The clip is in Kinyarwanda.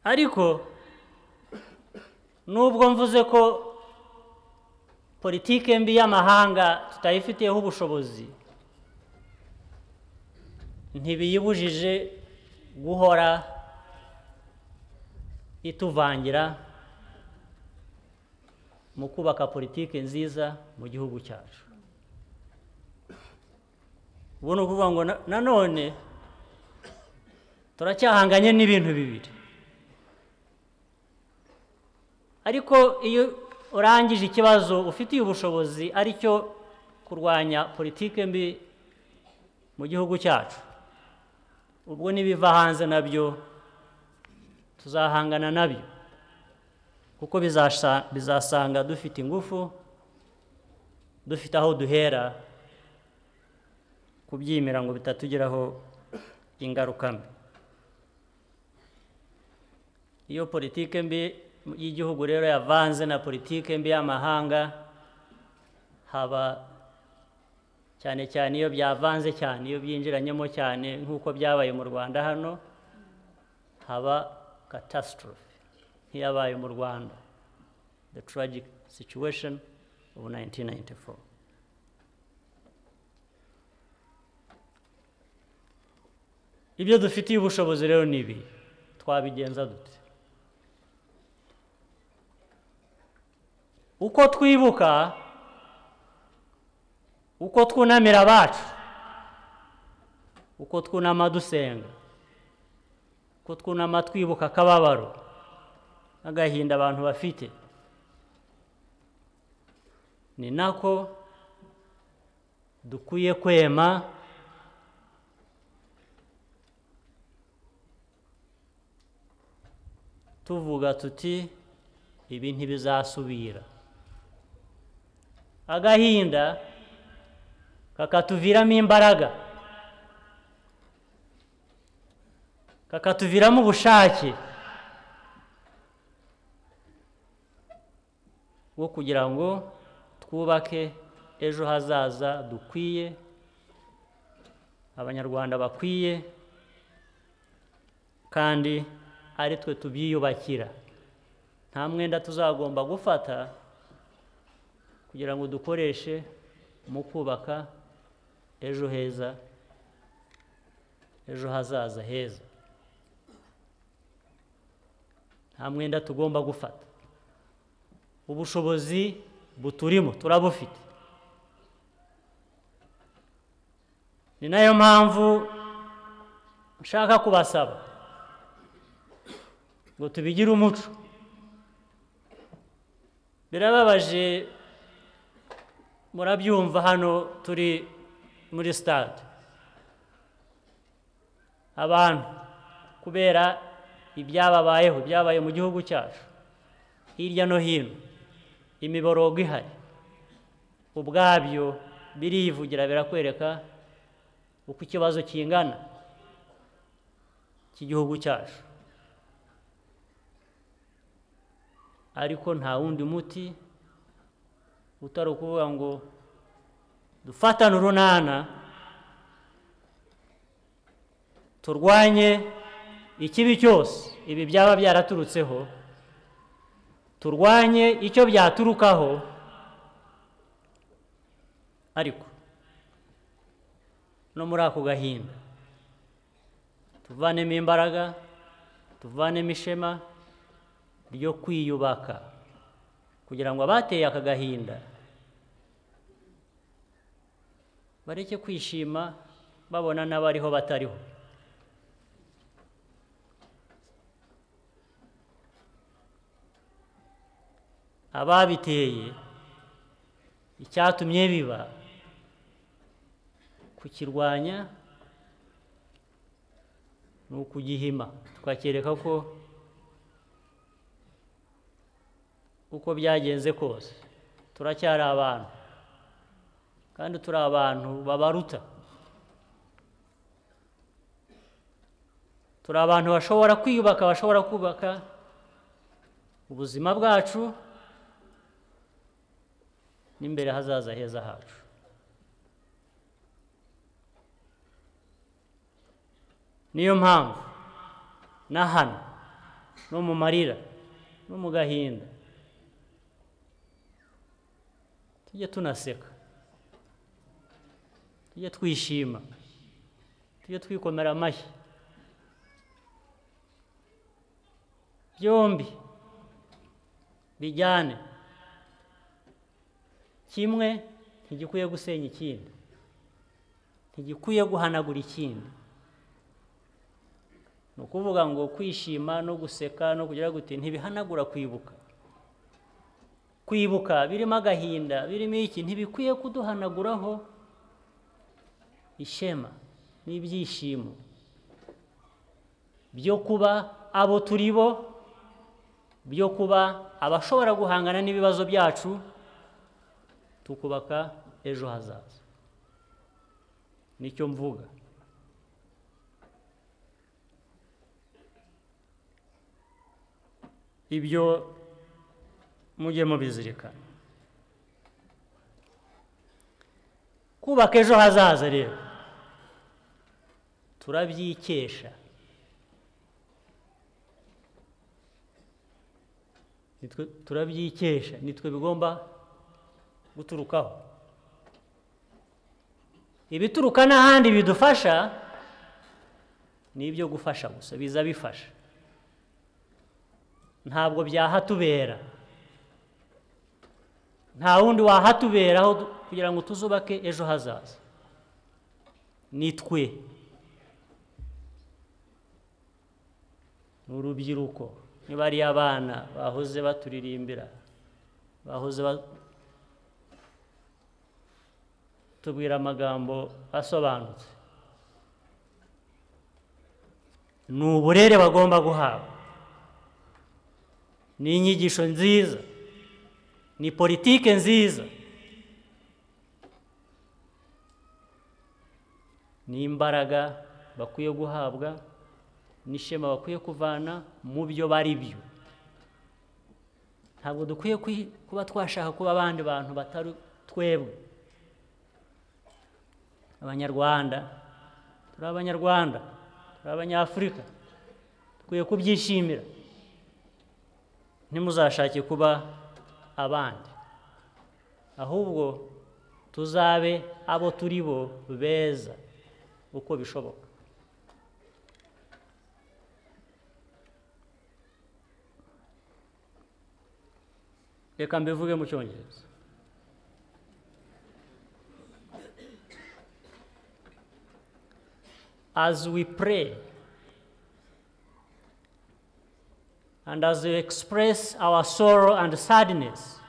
ariko nubwo mvuze ko politike mbi y'amahanga tutayifitiyeho ubushobozi ntibiyibujije guhora ituvangira mu kubaka politike nziza mu gihugu cyacu ubu ni ukuvuga ngo na- nanone turacyahanganye n'ibintu bibiri ariko iyo urangije ikibazo ufitiye ubushobozi ari cyo kurwanya politike mbi mu gihugu cyacu ubwo n'ibiva hanze nabyo tuzahangana nabyo kuko bizasa- bizasanga dufite ingufu dufite aho duhera kubyimira ngo bitatugiraho ingaruka mbi iyo politike mbi y'igihugu rero yavanze na politike mbi y'amahanga haba cyane cyane iyo byavanze cyane iyo byinjiranyemo cyane nk'uko byabaye mu rwanda hano haba catastrophe nk'iyabaye mu rwanda the tragic situation of 1994 ibyo dufitiye ubushobozi rero ni ibi twabigenza dute uko twibuka uko twunamira abacu uko twunama dusenga uko twunama twibuka akababaro n'agahinda abantu bafite ni nako dukwiye kwema tuvuga tuti ibi ntibizasubira agahinda kakatuviramo imbaraga kakatuviramo ubushake bwo kugira ngo twubake ejo hazaza dukwiye abanyarwanda bakwiye kandi ari twe tubyiyubakira nta mwenda tuzagomba gufata kugira ngo dukoreshe mu kubaka ejo heza ejo hazaza heza nta mwenda tugomba gufata ubushobozi buturimo turabufite ni nayo mpamvu nshaka kubasaba ngo tubigire umuco birababaje murabyumva hano turi muri sitade abantu kubera ibyababayeho byabaye mu gihugu cyacu hirya no hino imiborogo ihari ubwabyo birivugira birakwereka uko ikibazo kingana cy'igihugu cyacu ariko nta wundi muti utari ukuvuga ngo dufatane urunana turwanye ikibi cyose ibi byaba byaraturutseho turwanye icyo byaturukaho ariko no muri ako gahinda tuvanemo imbaraga tuvanemo ishema ryo kwiyubaka kugira ngo abateye aka gahinda bareke kwishima babona n'abariho batariho ababiteye icyatumye biba kukirwanya ni ukugihima tukakereka ko uko byagenze kose turacyari abantu kandi turi abantu babaruta turi abantu bashobora kwiyubaka bashobora kubaka ubuzima bwacu n'imbere hazaza heza hacu niyo mpamvu na hano no mu marira no mu gahinda tujye tunaseka tujye twishima tujye twikomera amashyi byombi bijyane kimwe ntigikwiye gusenya ikindi ntigikwiye guhanagura ikindi ni ukuvuga ngo kwishima no guseka no kugira gute ntibihanagura kwibuka kwibuka birimo agahinda birimo iki ntibikwiye kuduhanaguraho ishema n'ibyishimo byo kuba abo turi bo byo kuba abashobora guhangana n'ibibazo byacu tukubaka ejo hazaza nicyo mvuga ibyo mujye mubizirikana kubaka ejo hazaza rero turabyikesha nitwe turabyikesha nitwe bigomba guturukaho ibituruka n'ahandi bidufasha ni ibyo gufasha gusa biza bifasha ntabwo byahatubera nta wundi wahatuberaho kugira ngo tuzubake ejo hazaza ni twe ni urubyiruko niba ari abana bahoze baturirimbira bahoze tubwira amagambo asobanutse ni uburere bagomba guhabwa ni inyigisho nziza ni politike nziza ni imbaraga bakwiye guhabwa n'ishema bakwiye kuvana mu byo bari byo ntabwo dukwiye kuba twashaka kuba abandi bantu batari twebwe abanyarwanda turi abanyarwanda turi abanyafurika dukwiye kubyishimira ntimuzashake kuba abandi ahubwo tuzabe abo turi bo beza uko bishoboka reka mbivuge mu cyongereza as we pray and as we express our sorrow and sadness